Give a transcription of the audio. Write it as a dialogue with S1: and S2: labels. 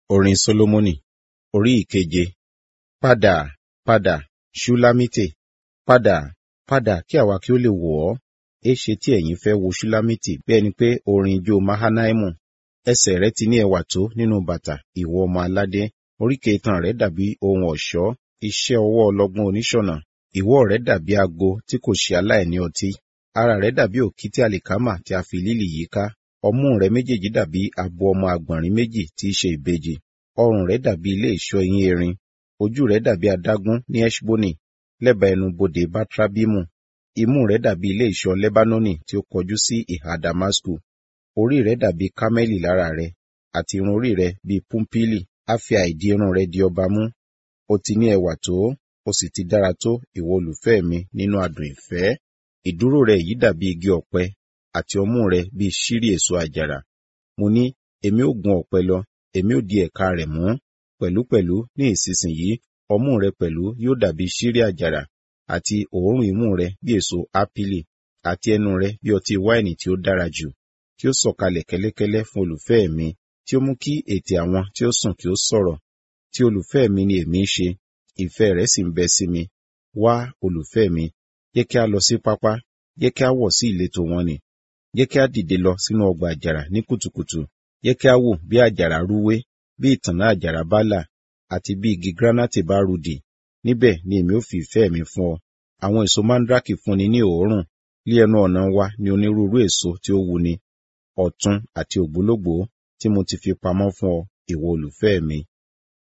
S1: Orin Sólómọ́nì Orí ìkeje. Padà, padà, Ṣúlámítì, padà, padà kí àwa kí ó lè wò ọ́. Éṣe tí ẹ̀yin fẹ́ wo Ṣúlámítì bí ẹni pé orin ijó Mahanaimu. Ẹsẹ̀ rẹ ti ní ẹwà tó nínú bàtà, ìwọ ọmọ aládé. Oríkè itan rẹ dàbí ohun ọ̀ṣọ́, iṣẹ́ ọwọ́ ọlọ́gbọ́n oníṣọ̀nà. Ìwọ̀ rẹ dàbí ago tí kò ṣe aláìní ọtí. Ara rẹ dàbí òkìtì àlìkámà tí a fi lílì yíká. Ọmú rẹ méjèèjì dàbí abo ọmọ àgbọ̀nrín méjì tí í ṣe ìbejì. Ọrùn rẹ dàbí ilé ìṣọ́ eyín erin. Ojú rẹ dàbí adágún ní Eṣboni, lẹ́bàá ẹnu bodè Batrabimu. Imú rẹ dàbí ilé ìṣọ́ Lebanoni tí ó kọjú sí ìhà Damasku. Orí rẹ dàbí kámẹ́lì lára rẹ, àti irun orí rẹ bí púmpílì. A fi àìdí irun rẹ di ọba mú. O ti ní ẹwà tó, o sì ti dára tó, ìwọ olùfẹ́ mi nínú adùn ìfẹ́. Ìdúró rẹ yìí dàbí igi ọ̀pẹ, àti ọmú rẹ bí ṣírí èso àjàrà. Mo ní, èmi ó gun ọ̀pẹ lọ, èmi ó di ẹ̀ka rẹ̀ mú. Pẹ̀lúpẹ̀lú ní ìsinsìnyí, ọmú rẹ pẹ̀lú yóò dàbí ṣírí àjàrà, àti òórùn imú rẹ bí èso ápílì, àti ẹnu rẹ bí ọtí wáìnì tí ó dára jù, tí ó sọ̀kalẹ̀ kẹ́lẹ́kẹ́lẹ́ fún olùfẹ́ mi, tí ó mú kí ètè àwọn tí ó sùn kí ó sọ̀rọ̀. Tí olùfẹ́ mi ni èmi ń ṣe, ìfẹ́ rẹ̀ sì ń bẹ sí mi. Wá, olùfẹ́ mi, jẹ́ kí a lọ sí pápá, jẹ́ kí a wọ̀ sí ìletò wọn nì. Jẹ́ kí a dìde lọ sínú ọgbà àjàrà ní kùtùkùtù. Jẹ́ kí a wò bí àjàrà rúwé, bí ìtànná àjàrà bá là, àti bí igi granati bá rudì. Níbẹ̀ ni èmi ó fi ìfẹ́ mi fún ọ. Àwọn èso mandraki fúnni ní òórùn. Lí ẹnu ọ̀nà wa ni onírúurú èso tí ó wuni. Ọ̀tun àti ògbólógbòó tí mo ti fi pamọ́ fún ọ, ìwọ olùfẹ́ mi.